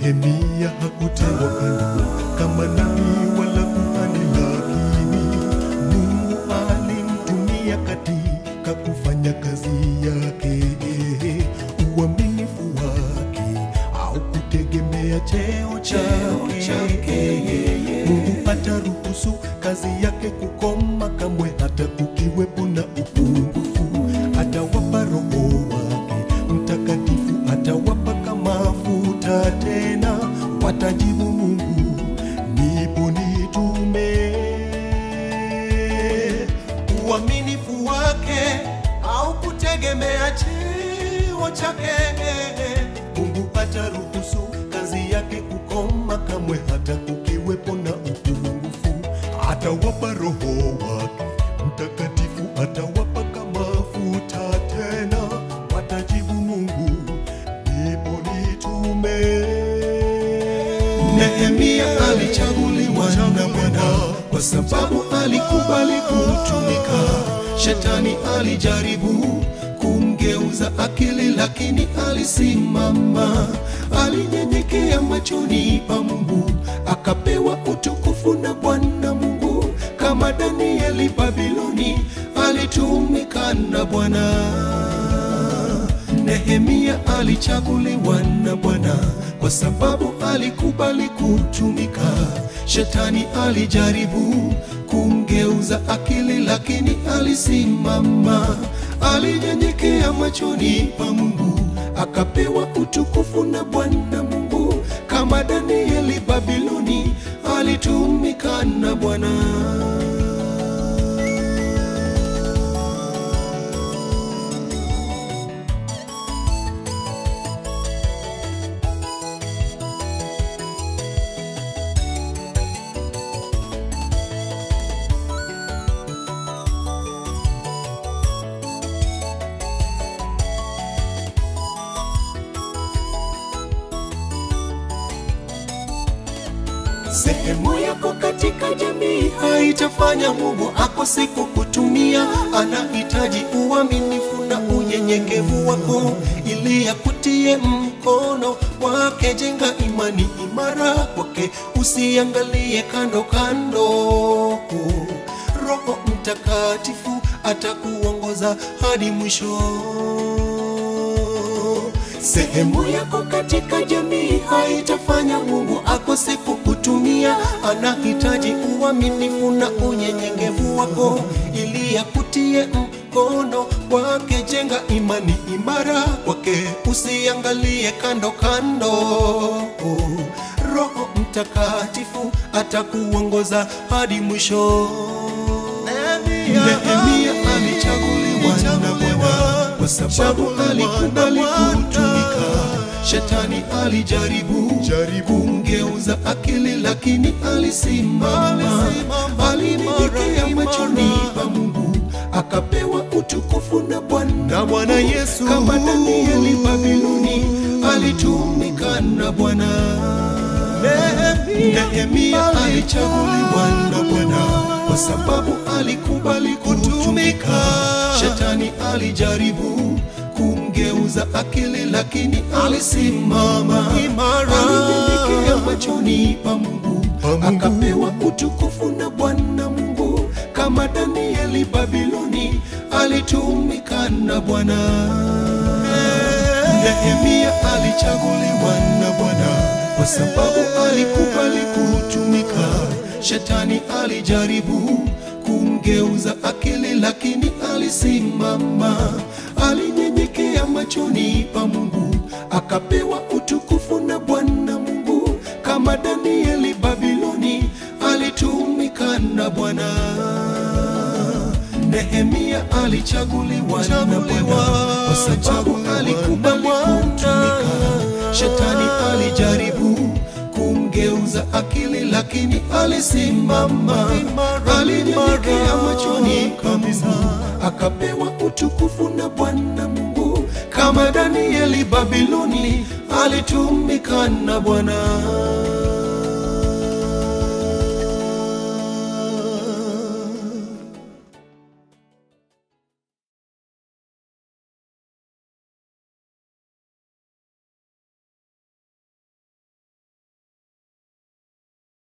Nehemia hakutengwa kando kama nabii wala kuhani, lakini Mungu alimtumia katika kufanya kazi yake. Uaminifu wake au kutegemea cheo chake, Mungu hataruhusu kazi yake kukoma kamwe, hata kukiwepo na upungufu. Atawapa Roho wake Mtakatifu, atawapa mafuta tena, watajibu Mungu, nipo nitume. Uaminifu wake au kutegemea cheo chake, Mungu hataruhusu kazi yake kukoma kamwe, hata kukiwepo na upungufu. Atawapa Roho wake Mtakatifu, atawapa mafuta tena, watajibu Mungu, nipo nitume. Nehemia alichaguliwa na Bwana kwa sababu alikubali kutumika. Shetani alijaribu kumgeuza akili, lakini alisimama. Alinyenyekea machoni pa Mungu, akapewa utukufu na Bwana Mungu. Kama Danieli Babiloni, alitumika na Bwana. Nehemia alichaguliwa na Bwana kwa sababu alikubali kutumika. Shetani alijaribu kumgeuza akili, lakini alisimama. Alinyenyekea machoni pa Mungu, akapewa utukufu na Bwana Mungu. Kama Danieli Babiloni, alitumika na Bwana. Sehemu yako katika jamii haitafanya Mungu akose kukutumia. Anahitaji uaminifu na unyenyekevu wako ili akutie mkono wake. Jenga imani imara kwake, usiangalie kando kando. Roho Mtakatifu atakuongoza hadi mwisho. Sehemu yako katika jamii haitafanya Mungu akose kukutumia. Anahitaji uaminifu na unyenyekevu wako ili akutie mkono wake. Jenga imani imara kwake, usiangalie kando kando. Roho Mtakatifu atakuongoza hadi mwisho. Nehemia alichaguliwa na Bwana kwa sababu alikubali kutumika. Shetani alijaribu kumgeuza akili, lakini alisimama. Alinyenyekea machoni pa Mungu, akapewa utukufu na Bwana Na Bwana Yesu. Kama Danieli Babiloni, alitumika na Bwana. Nehemia alichaguliwa na Bwana kwa sababu alikubali kutumika. Shetani alijaribu kumgeuza akili, lakini alisimama Imara. Alinyenyekea machoni pa Mungu, Pa Mungu. akapewa utukufu na Bwana Mungu. Kama Danieli Babiloni, alitumika na Bwana. Nehemia alichaguliwa na Bwana kwa sababu alikubali kutumika. Shetani alijaribu kumgeuza akili, lakini alisimama. Alinyenyekea machoni pa Mungu, akapewa utukufu na Bwana Mungu. Kama Danieli Babiloni, alitumika na Bwana. Nehemia alichaguliwa na Bwana kwa sababu alikubali kutumika. Shetani alijaribu kumgeuza akili, lakini alisimama. Alinyenyekea machoni pa Mungu, akapewa utukufu na Bwana Mungu. Kama Danieli Babiloni, alitumika na Bwana.